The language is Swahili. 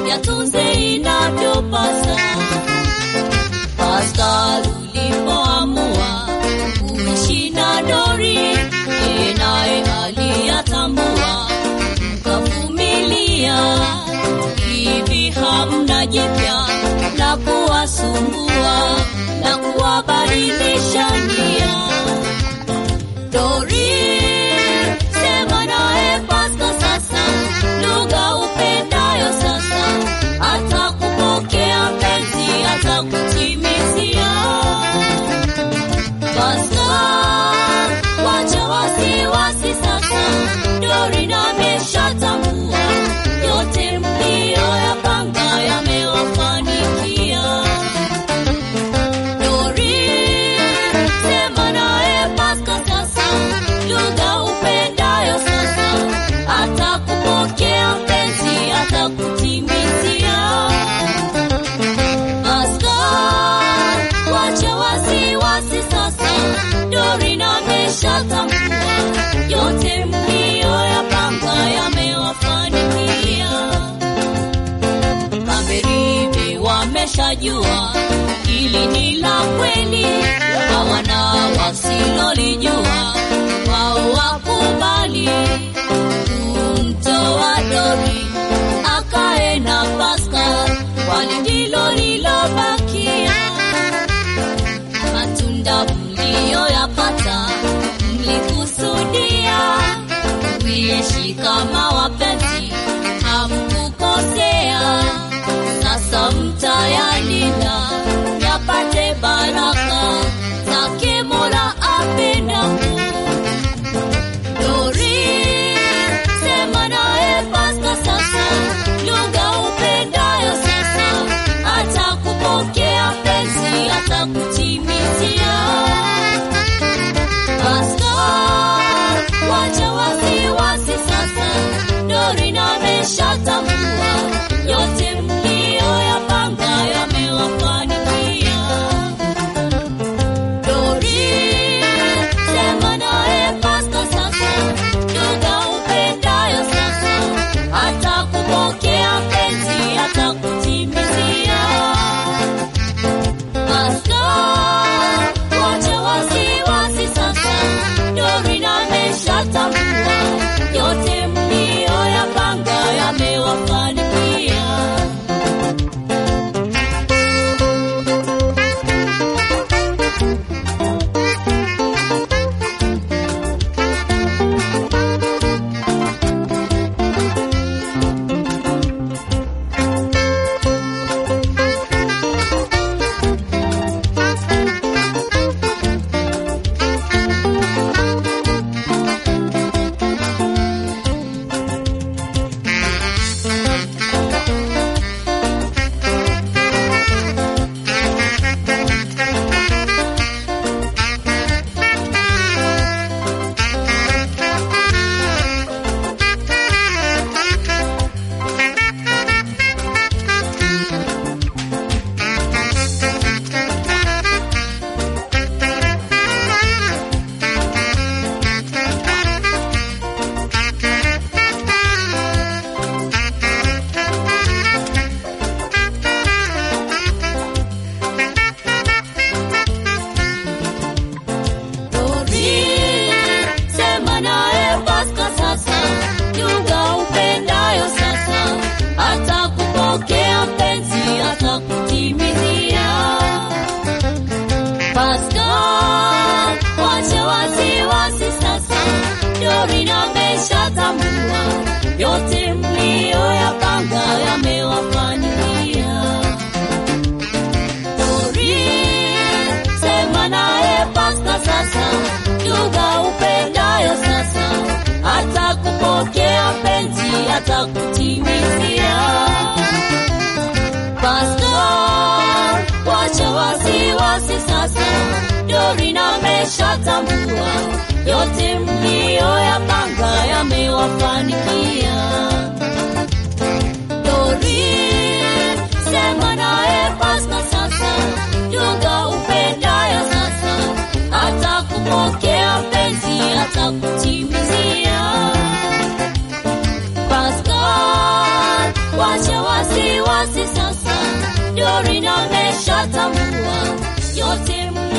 yatunze inavyopasa. Pascal ulipoamua kuishi na Dori, yeye naye aliyatambua, mkavumilia. Hivi hamna jipya la kuwasumbua na kuwabadilisha nia. Dori, sema naye Pascal sasa, lugha upendayo sasa, atakupokea mpenzi, atakutimizia. Pascal, wacha wasiwasi sasa, Dori na ameshatambua yote mliyoyapanga yamewafanikia. Dori, sema naye Pascal sasa, lugha upendayo sasa, atakupokea mpenzi, atakutimizia. Pascal, wacha wasiwasi sasa, Dori na ameshatambua yote mliyoyapanga yamewafanikia. Maberibe wameshajua hili ni la kweli, hawana wasilolijua, wao wakubali kumtoa Dori akae na Pascal, kwani ndilo lilobakia. Matunda mliyoyapata mlikusudia kuishi kama wapenzi, hamkukosea. Sasa mtayalinda yapate baraka zake Mola apendapo. Dori, sema naye Pascal sasa, lugha upendayo sasa, atakupokea mpenzi, atakutimizia. Pascal, wacha wasiwasi sasa, Dori na ameshatambua yote mliyoyapanga yamewafanikia. Dori, sema naye Pascal sasa, lugha upendayo sasa, atakupokea mpenzi, atakutimizia. Pascal, wacha wasiwasi sasa, Dori na ameshatambua yote mliyoyapanga yamewafanikia. Dori, sema naye Pascal sasa, lugha upendayo sasa, atakupokea mpenzi, atakutimizia. Pascal, wacha wasiwasi sasa, Dori na ameshatambua yote mliyoyapanga yamewafanikia. Dori, sema naye Pascal sasa, lugha upendayo sasa, atakupokea mpenzi, atakutimizia. Pascal, wacha wasiwasi sasa, Dori na ameshatambua yote mliyoyapanga yamewafanikia. Dori, sema naye Pascal sasa, lugha upendayo sasa, atakupokea mpenzi, atakutimizia. Pascal, wacha wasiwasi basi sasa Dorina ameshatambua yote